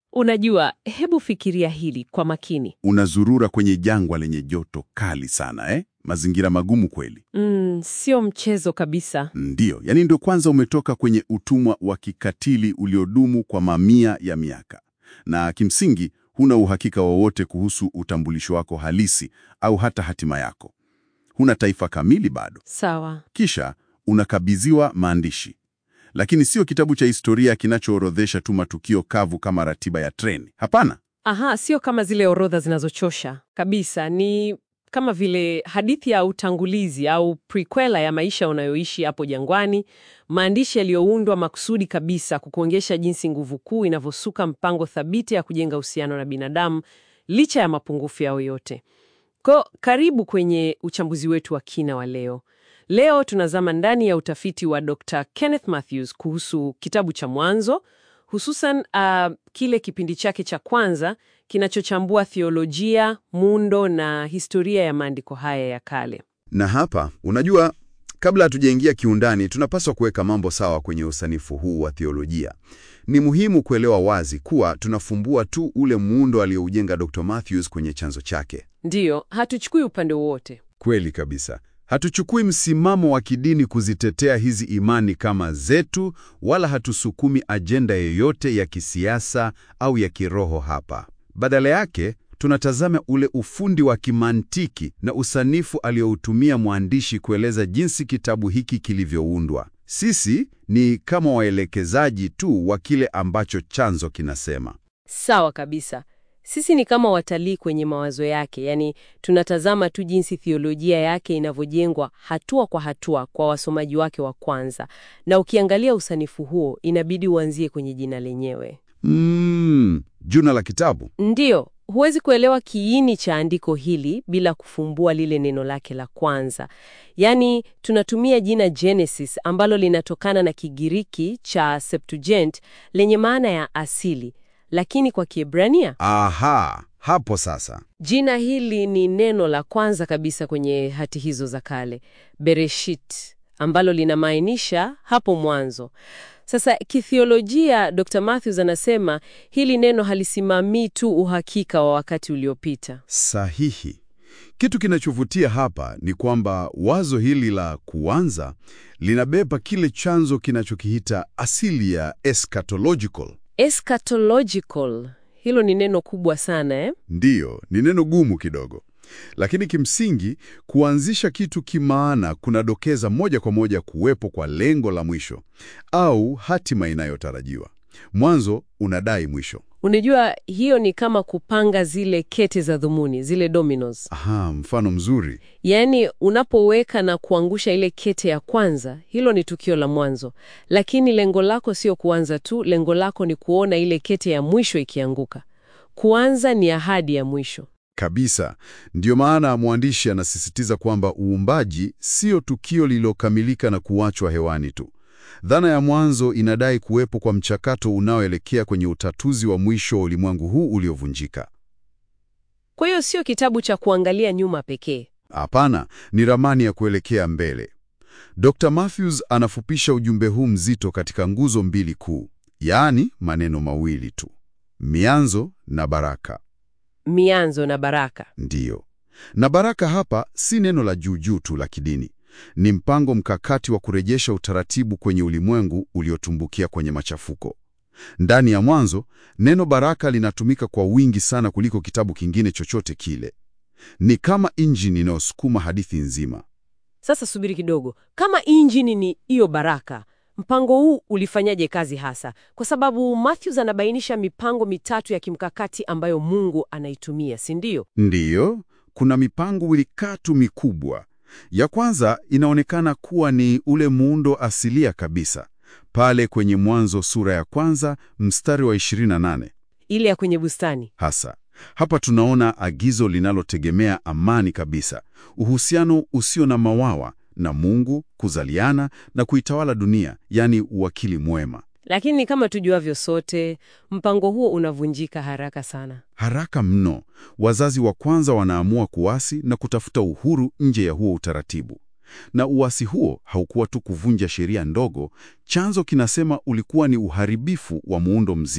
Unajua, hebu fikiria hili kwa makini. Unazurura kwenye jangwa lenye joto kali sana eh? Mazingira magumu kweli. Mm, sio mchezo kabisa. Ndiyo, yaani ndio kwanza umetoka kwenye utumwa wa kikatili uliodumu kwa mamia ya miaka, na kimsingi huna uhakika wowote kuhusu utambulisho wako halisi au hata hatima yako. Huna taifa kamili bado. Sawa. Kisha unakabidhiwa maandishi, lakini sio kitabu cha historia kinachoorodhesha tu matukio kavu kama ratiba ya treni. Hapana. Aha, sio kama zile orodha zinazochosha kabisa. Ni kama vile hadithi ya utangulizi au prequela ya maisha unayoishi hapo jangwani, maandishi yaliyoundwa makusudi kabisa kukuonyesha jinsi nguvu kuu inavyosuka mpango thabiti ya kujenga uhusiano na binadamu licha ya mapungufu yao yote. Ko, karibu kwenye uchambuzi wetu wa kina wa leo. Leo tunazama ndani ya utafiti wa Dr. Kenneth Mathews kuhusu kitabu cha Mwanzo, hususan uh, kile kipindi chake cha kwanza kinachochambua theolojia, muundo na historia ya maandiko haya ya kale. Na hapa, unajua, kabla hatujaingia kiundani, tunapaswa kuweka mambo sawa kwenye usanifu huu wa theolojia. Ni muhimu kuelewa wazi kuwa tunafumbua tu ule muundo aliyoujenga Dr. Mathews kwenye chanzo chake. Ndiyo, hatuchukui upande wowote. Kweli kabisa. Hatuchukui msimamo wa kidini kuzitetea hizi imani kama zetu, wala hatusukumi ajenda yoyote ya kisiasa au ya kiroho hapa. Badala yake, tunatazama ule ufundi wa kimantiki na usanifu aliyoutumia mwandishi kueleza jinsi kitabu hiki kilivyoundwa. Sisi ni kama waelekezaji tu wa kile ambacho chanzo kinasema. Sawa kabisa. Sisi ni kama watalii kwenye mawazo yake, yaani tunatazama tu jinsi theolojia yake inavyojengwa hatua kwa hatua kwa wasomaji wake wa kwanza. Na ukiangalia usanifu huo, inabidi uanzie kwenye jina lenyewe. Mm, juna la kitabu. Ndiyo, huwezi kuelewa kiini cha andiko hili bila kufumbua lile neno lake la kwanza. Yaani, tunatumia jina Genesis ambalo linatokana na Kigiriki cha Septuagint lenye maana ya asili, lakini kwa Kiebrania Aha, hapo sasa. jina hili ni neno la kwanza kabisa kwenye hati hizo za kale, Bereshit, ambalo linamaanisha hapo mwanzo. Sasa kithiolojia, Dr. Mathews anasema hili neno halisimamii tu uhakika wa wakati uliopita. Sahihi. Kitu kinachovutia hapa ni kwamba wazo hili la kuanza linabeba kile chanzo kinachokiita asili ya eschatological. Eschatological, hilo ni neno kubwa sana eh? Ndiyo, ni neno gumu kidogo, lakini kimsingi kuanzisha kitu kimaana kunadokeza moja kwa moja kuwepo kwa lengo la mwisho au hatima inayotarajiwa. Mwanzo unadai mwisho. Unajua, hiyo ni kama kupanga zile kete za dhumuni, zile dominoes. Aha, mfano mzuri. Yaani, unapoweka na kuangusha ile kete ya kwanza, hilo ni tukio la mwanzo, lakini lengo lako sio kuanza tu. Lengo lako ni kuona ile kete ya mwisho ikianguka. Kuanza ni ahadi ya mwisho. Kabisa. Ndiyo maana mwandishi anasisitiza kwamba uumbaji sio tukio lililokamilika na kuachwa hewani tu. Dhana ya mwanzo inadai kuwepo kwa mchakato unaoelekea kwenye utatuzi wa mwisho wa ulimwengu huu uliovunjika. Kwa hiyo sio kitabu cha kuangalia nyuma pekee. Hapana, ni ramani ya kuelekea mbele. Dr. Mathews anafupisha ujumbe huu mzito katika nguzo mbili kuu, yaani maneno mawili tu: mianzo na baraka. Mianzo na baraka. Ndiyo. Na baraka hapa si neno la juujuu tu la kidini. Ni mpango mkakati wa kurejesha utaratibu kwenye ulimwengu uliotumbukia kwenye machafuko. Ndani ya Mwanzo, neno baraka linatumika kwa wingi sana kuliko kitabu kingine chochote kile. Ni kama injini inayosukuma hadithi nzima. Sasa subiri kidogo, kama injini ni hiyo baraka, mpango huu ulifanyaje kazi hasa? Kwa sababu Matthews anabainisha mipango mitatu ya kimkakati ambayo Mungu anaitumia, si ndio? Ndiyo, kuna mipango wilikatu mikubwa. Ya kwanza inaonekana kuwa ni ule muundo asilia kabisa, pale kwenye Mwanzo sura ya kwanza mstari wa 28 Ile ya kwenye bustani. hasa. Hapa tunaona agizo linalotegemea amani kabisa, uhusiano usio na mawawa na Mungu, kuzaliana na kuitawala dunia, yaani uwakili mwema. Lakini kama tujuavyo sote, mpango huo unavunjika haraka sana. Haraka mno, wazazi wa kwanza wanaamua kuasi na kutafuta uhuru nje ya huo utaratibu. Na uasi huo haukuwa tu kuvunja sheria ndogo, chanzo kinasema ulikuwa ni uharibifu wa muundo mzima.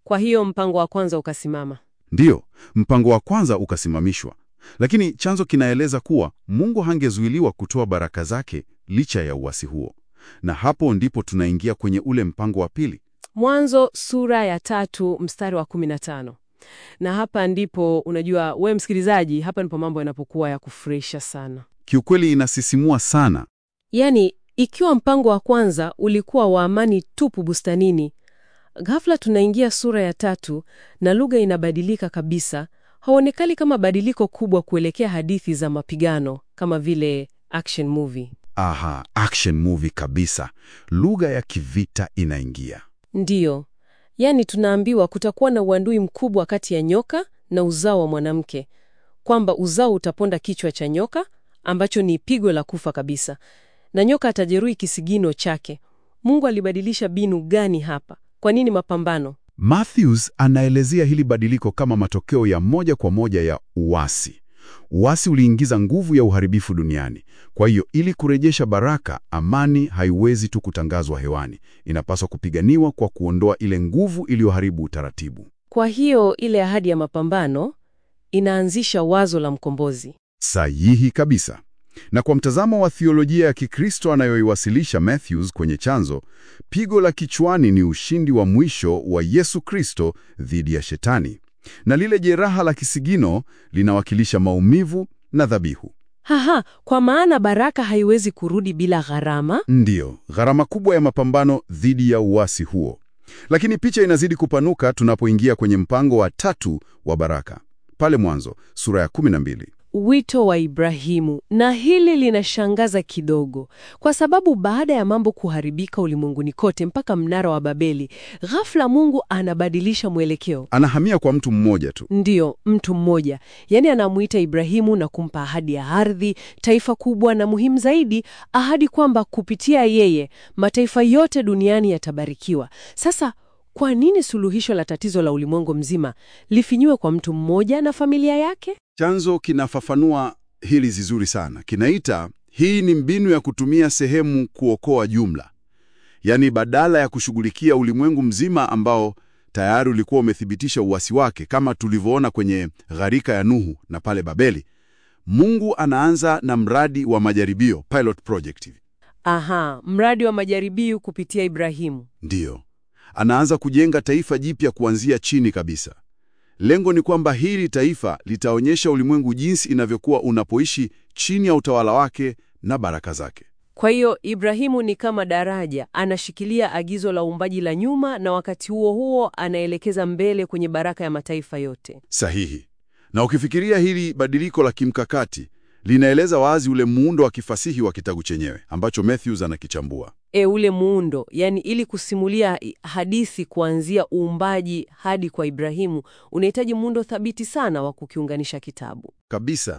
Kwa hiyo mpango wa kwanza ukasimama. Ndiyo, mpango wa kwanza ukasimamishwa, lakini chanzo kinaeleza kuwa Mungu hangezuiliwa kutoa baraka zake licha ya uasi huo, na hapo ndipo tunaingia kwenye ule mpango wa pili. Mwanzo sura ya tatu mstari wa 15. Na hapa ndipo unajua, we msikilizaji, hapa ndipo mambo yanapokuwa ya kufurahisha sana. Kiukweli inasisimua sana. Yaani, ikiwa mpango wa kwanza ulikuwa wa amani tupu bustanini, ghafla tunaingia sura ya tatu na lugha inabadilika kabisa. Haonekani kama badiliko kubwa kuelekea hadithi za mapigano kama vile action movie. Aha, action movie kabisa. Lugha ya kivita inaingia. Ndiyo, yaani tunaambiwa kutakuwa na uadui mkubwa kati ya nyoka na uzao wa mwanamke, kwamba uzao utaponda kichwa cha nyoka ambacho ni pigo la kufa kabisa, na nyoka atajeruhi kisigino chake. Mungu alibadilisha binu gani hapa? Kwa nini mapambano? Matthews anaelezea hili badiliko kama matokeo ya moja kwa moja ya uasi. Uasi uliingiza nguvu ya uharibifu duniani. Kwa hiyo ili kurejesha baraka, amani haiwezi tu kutangazwa hewani, inapaswa kupiganiwa kwa kuondoa ile nguvu iliyoharibu utaratibu. Kwa hiyo ile ahadi ya mapambano inaanzisha wazo la mkombozi. Sahihi kabisa. Na kwa mtazamo wa thiolojia ya Kikristo anayoiwasilisha Matthews kwenye chanzo, pigo la kichwani ni ushindi wa mwisho wa Yesu Kristo dhidi ya Shetani, na lile jeraha la kisigino linawakilisha maumivu na dhabihu. Haha, kwa maana baraka haiwezi kurudi bila gharama. Ndiyo, gharama kubwa ya mapambano dhidi ya uasi huo. Lakini picha inazidi kupanuka tunapoingia kwenye mpango wa tatu wa baraka. Pale mwanzo, sura ya 12. Wito wa Ibrahimu. Na hili linashangaza kidogo, kwa sababu baada ya mambo kuharibika ulimwenguni kote mpaka mnara wa Babeli, ghafla Mungu anabadilisha mwelekeo. Anahamia kwa mtu mmoja tu. Ndiyo, mtu mmoja, yaani anamuita Ibrahimu na kumpa ahadi ya ardhi, taifa kubwa, na muhimu zaidi, ahadi kwamba kupitia yeye mataifa yote duniani yatabarikiwa. Sasa kwa nini suluhisho la tatizo la ulimwengu mzima lifinyiwe kwa mtu mmoja na familia yake? Chanzo kinafafanua hili vizuri sana. Kinaita hii ni mbinu ya kutumia sehemu kuokoa jumla, yaani badala ya kushughulikia ulimwengu mzima ambao tayari ulikuwa umethibitisha uasi wake kama tulivyoona kwenye gharika ya Nuhu na pale Babeli, Mungu anaanza na mradi wa majaribio, pilot project. Aha, mradi wa majaribio kupitia Ibrahimu. Ndiyo, anaanza kujenga taifa jipya kuanzia chini kabisa. Lengo ni kwamba hili taifa litaonyesha ulimwengu jinsi inavyokuwa unapoishi chini ya utawala wake na baraka zake. Kwa hiyo Ibrahimu ni kama daraja, anashikilia agizo la uumbaji la nyuma, na wakati huo huo anaelekeza mbele kwenye baraka ya mataifa yote. Sahihi. Na ukifikiria hili badiliko la kimkakati linaeleza wazi ule muundo wa kifasihi wa kitabu chenyewe ambacho Matthews anakichambua. E, ule muundo, yani ili kusimulia hadithi kuanzia uumbaji hadi kwa Ibrahimu, unahitaji muundo thabiti sana wa kukiunganisha kitabu kabisa.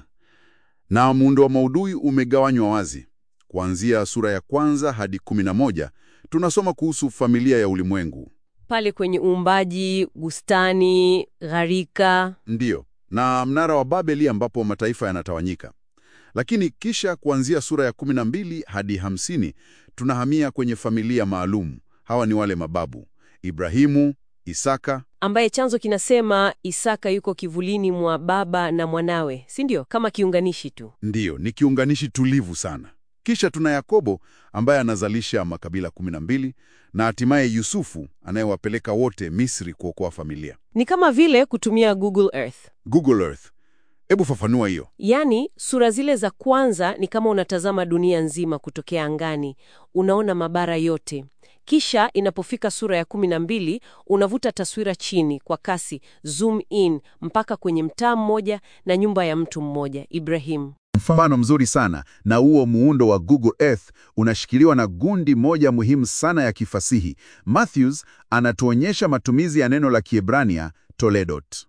Na muundo wa maudhui umegawanywa wazi. Kuanzia sura ya kwanza hadi kumi na moja tunasoma kuhusu familia ya ulimwengu, pale kwenye uumbaji, bustani, gharika, ndiyo, na mnara wa Babeli ambapo mataifa yanatawanyika. Lakini kisha kuanzia sura ya 12 hadi 50 tunahamia kwenye familia maalum. Hawa ni wale mababu Ibrahimu, Isaka, ambaye chanzo kinasema Isaka yuko kivulini mwa baba na mwanawe, si ndio? Kama kiunganishi tu. ndiyo, ni kiunganishi tulivu sana. Kisha tuna Yakobo ambaye anazalisha makabila 12 na hatimaye Yusufu anayewapeleka wote Misri kuokoa familia. Ni kama vile kutumia Google Earth. Google Earth, hebu fafanua hiyo. Yaani, sura zile za kwanza ni kama unatazama dunia nzima kutokea angani, unaona mabara yote. Kisha inapofika sura ya kumi na mbili unavuta taswira chini kwa kasi, zoom in mpaka kwenye mtaa mmoja na nyumba ya mtu mmoja, Ibrahim. Mfano mzuri sana na huo muundo wa Google Earth unashikiliwa na gundi moja muhimu sana ya kifasihi. Matthews anatuonyesha matumizi ya neno la Kiebrania toledot.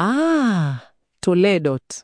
Ah, Toledot.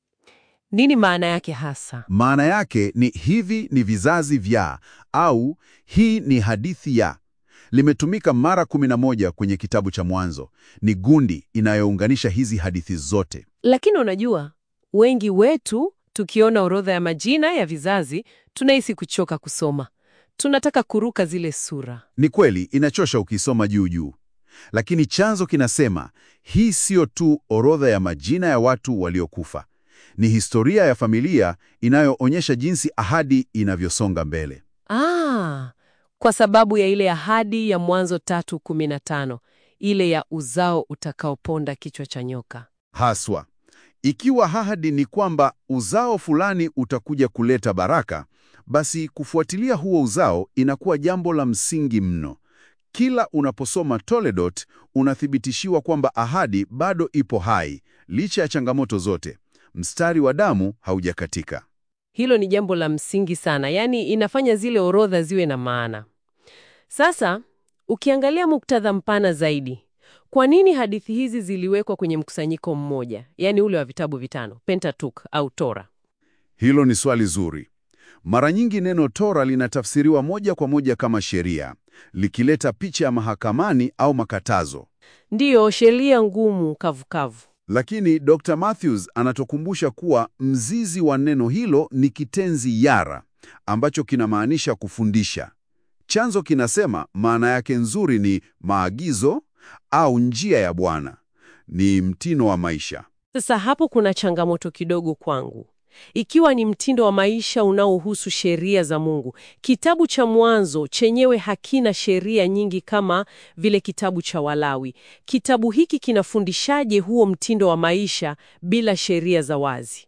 Nini maana yake hasa? Maana yake ni hivi ni vizazi vya au hii ni hadithi ya. Limetumika mara 11 kwenye kitabu cha Mwanzo. Ni gundi inayounganisha hizi hadithi zote. Lakini unajua, wengi wetu tukiona orodha ya majina ya vizazi tunahisi kuchoka kusoma. Tunataka kuruka zile sura. Ni kweli inachosha ukisoma juu juu, Lakini chanzo kinasema hii siyo tu orodha ya majina ya watu waliokufa. Ni historia ya familia inayoonyesha jinsi ahadi inavyosonga mbele. Ah, kwa sababu ya ile ahadi ya Mwanzo tatu kumi na tano, ile ya uzao utakaoponda kichwa cha nyoka. Haswa, ikiwa ahadi ni kwamba uzao fulani utakuja kuleta baraka, basi kufuatilia huo uzao inakuwa jambo la msingi mno. Kila unaposoma Toledot unathibitishiwa kwamba ahadi bado ipo hai licha ya changamoto zote. Mstari wa damu haujakatika. Hilo ni jambo la msingi sana, yaani inafanya zile orodha ziwe na maana. Sasa ukiangalia muktadha mpana zaidi, kwa nini hadithi hizi ziliwekwa kwenye mkusanyiko mmoja, yaani ule wa vitabu vitano, Pentateuch au Tora? Hilo ni swali zuri. Mara nyingi neno Tora linatafsiriwa moja kwa moja kama sheria, likileta picha ya mahakamani au makatazo. Ndiyo, sheria ngumu kavukavu. Lakini Dr. Matthews anatukumbusha kuwa mzizi wa neno hilo ni kitenzi yara, ambacho kinamaanisha kufundisha. Chanzo kinasema maana yake nzuri ni maagizo au njia ya Bwana, ni mtindo wa maisha. Sasa hapo kuna changamoto kidogo kwangu. Ikiwa ni mtindo wa maisha unaohusu sheria za Mungu, kitabu cha Mwanzo chenyewe hakina sheria nyingi kama vile kitabu cha Walawi. Kitabu hiki kinafundishaje huo mtindo wa maisha bila sheria za wazi?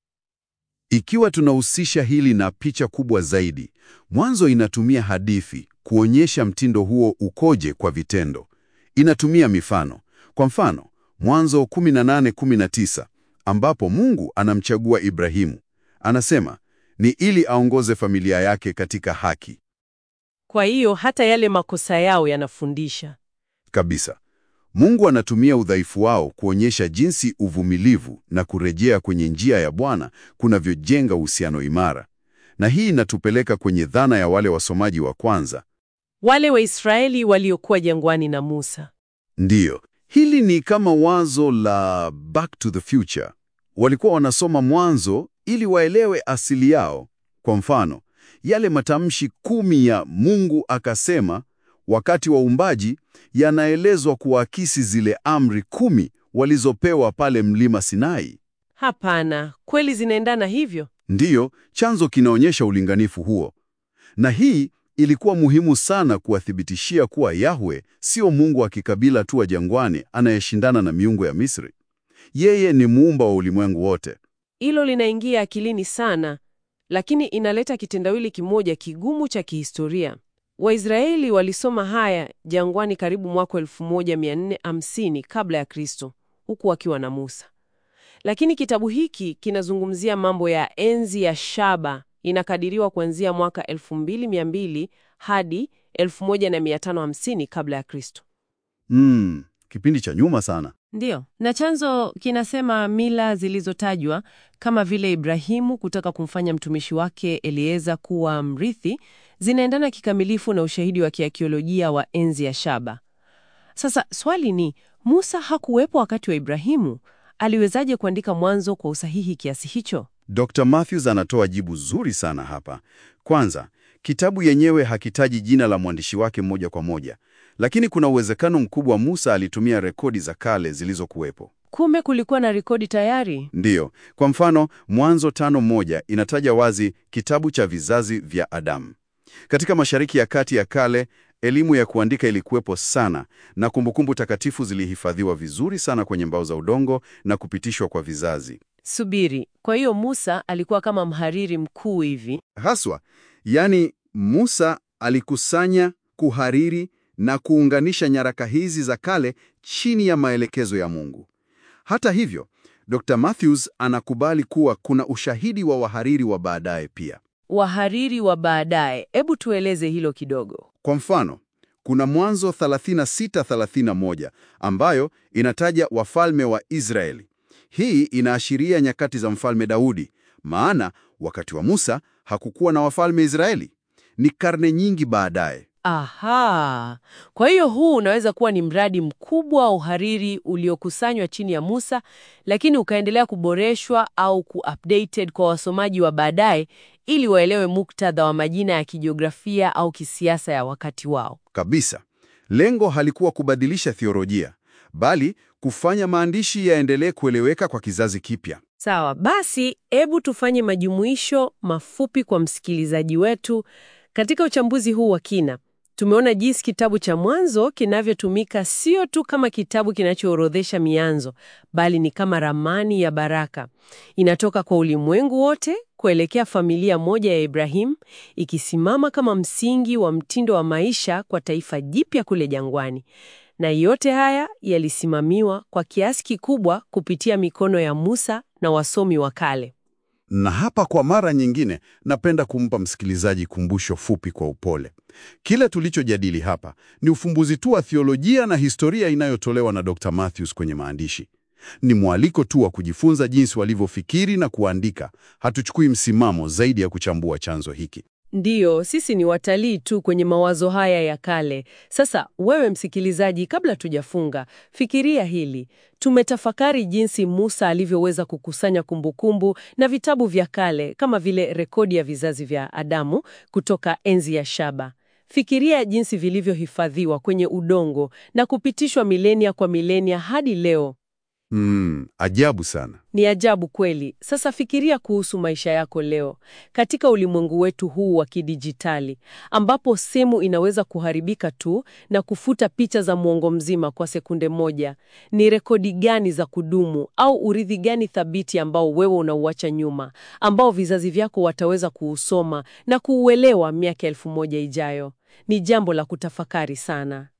Ikiwa tunahusisha hili na picha kubwa zaidi, Mwanzo inatumia hadithi kuonyesha mtindo huo ukoje kwa vitendo. Inatumia mifano. Kwa mfano, Mwanzo 18:19 ambapo Mungu anamchagua Ibrahimu. Anasema ni ili aongoze familia yake katika haki. Kwa hiyo hata yale makosa yao yanafundisha. Kabisa. Mungu anatumia udhaifu wao kuonyesha jinsi uvumilivu na kurejea kwenye njia ya Bwana kunavyojenga uhusiano imara. Na hii inatupeleka kwenye dhana ya wale wasomaji wa kwanza. Wale Waisraeli waliokuwa jangwani na Musa. Ndiyo, hili ni kama wazo la Back to the Future. Walikuwa wanasoma Mwanzo ili waelewe asili yao. Kwa mfano, yale matamshi kumi ya Mungu akasema wakati wa uumbaji yanaelezwa kuakisi zile amri kumi walizopewa pale mlima Sinai. Hapana, kweli zinaendana hivyo? Ndiyo, chanzo kinaonyesha ulinganifu huo. Na hii ilikuwa muhimu sana kuwathibitishia kuwa Yahwe sio Mungu wa kikabila tu wa jangwani anayeshindana na miungu ya Misri. Yeye ni muumba wa ulimwengu wote. Hilo linaingia akilini sana, lakini inaleta kitendawili kimoja kigumu cha kihistoria. Waisraeli walisoma haya jangwani karibu mwaka 1450 kabla ya Kristo, huku wakiwa na Musa. Lakini kitabu hiki kinazungumzia mambo ya enzi ya shaba, inakadiriwa kuanzia mwaka 2200 hadi 1550 kabla ya Kristo. Mm, kipindi cha nyuma sana. Ndiyo, na chanzo kinasema mila zilizotajwa kama vile Ibrahimu kutaka kumfanya mtumishi wake Elieza kuwa mrithi zinaendana kikamilifu na ushahidi wa kiakiolojia wa enzi ya shaba. Sasa swali ni, Musa hakuwepo wakati wa Ibrahimu, aliwezaje kuandika Mwanzo kwa usahihi kiasi hicho? Dr. Matthews anatoa jibu zuri sana hapa. Kwanza, kitabu yenyewe hakitaji jina la mwandishi wake moja kwa moja, lakini kuna uwezekano mkubwa Musa alitumia rekodi za kale zilizokuwepo. Kumbe kulikuwa na rekodi tayari. Ndiyo, kwa mfano Mwanzo tano moja inataja wazi kitabu cha vizazi vya Adamu. Katika Mashariki ya Kati ya kale, elimu ya kuandika ilikuwepo sana na kumbukumbu takatifu zilihifadhiwa vizuri sana kwenye mbao za udongo na kupitishwa kwa vizazi. Subiri, kwa hiyo Musa alikuwa kama mhariri mkuu hivi? Haswa, yaani Musa alikusanya, kuhariri na kuunganisha nyaraka hizi za kale chini ya maelekezo ya Mungu. Hata hivyo, Dr. Matthews anakubali kuwa kuna ushahidi wa wahariri wa baadaye pia. Wahariri wa baadaye, hebu tueleze hilo kidogo. Kwa mfano, kuna Mwanzo 36:31 ambayo inataja wafalme wa Israeli. Hii inaashiria nyakati za mfalme Daudi, maana wakati wa Musa hakukuwa na wafalme Israeli. Ni karne nyingi baadaye. Aha, kwa hiyo huu unaweza kuwa ni mradi mkubwa wa uhariri uliokusanywa chini ya Musa, lakini ukaendelea kuboreshwa au kuupdated kwa wasomaji wa baadaye ili waelewe muktadha wa majina ya kijiografia au kisiasa ya wakati wao. Kabisa. Lengo halikuwa kubadilisha theolojia, bali kufanya maandishi yaendelee kueleweka kwa kizazi kipya. Sawa, basi hebu tufanye majumuisho mafupi kwa msikilizaji wetu. Katika uchambuzi huu wa kina, tumeona jinsi kitabu cha Mwanzo kinavyotumika sio tu kama kitabu kinachoorodhesha mianzo, bali ni kama ramani ya baraka. Inatoka kwa ulimwengu wote kuelekea familia moja ya Ibrahim, ikisimama kama msingi wa mtindo wa maisha kwa taifa jipya kule jangwani. Na yote haya yalisimamiwa kwa kiasi kikubwa kupitia mikono ya Musa na wasomi wa kale. Na hapa kwa mara nyingine, napenda kumpa msikilizaji kumbusho fupi kwa upole. Kile tulichojadili hapa ni ufumbuzi tu wa theolojia na historia inayotolewa na Dr. Matthews kwenye maandishi. Ni mwaliko tu wa kujifunza jinsi walivyofikiri na kuandika. Hatuchukui msimamo zaidi ya kuchambua chanzo hiki. Ndiyo, sisi ni watalii tu kwenye mawazo haya ya kale. Sasa wewe msikilizaji, kabla tujafunga, fikiria hili. Tumetafakari jinsi Musa alivyoweza kukusanya kumbukumbu na vitabu vya kale kama vile rekodi ya vizazi vya Adamu kutoka enzi ya shaba. Fikiria jinsi vilivyohifadhiwa kwenye udongo na kupitishwa milenia kwa milenia hadi leo. Mm, ajabu sana. Ni ajabu kweli. Sasa fikiria kuhusu maisha yako leo katika ulimwengu wetu huu wa kidijitali, ambapo simu inaweza kuharibika tu na kufuta picha za mwongo mzima kwa sekunde moja. Ni rekodi gani za kudumu au urithi gani thabiti ambao wewe unauacha nyuma, ambao vizazi vyako wataweza kuusoma na kuuelewa miaka elfu moja ijayo? Ni jambo la kutafakari sana.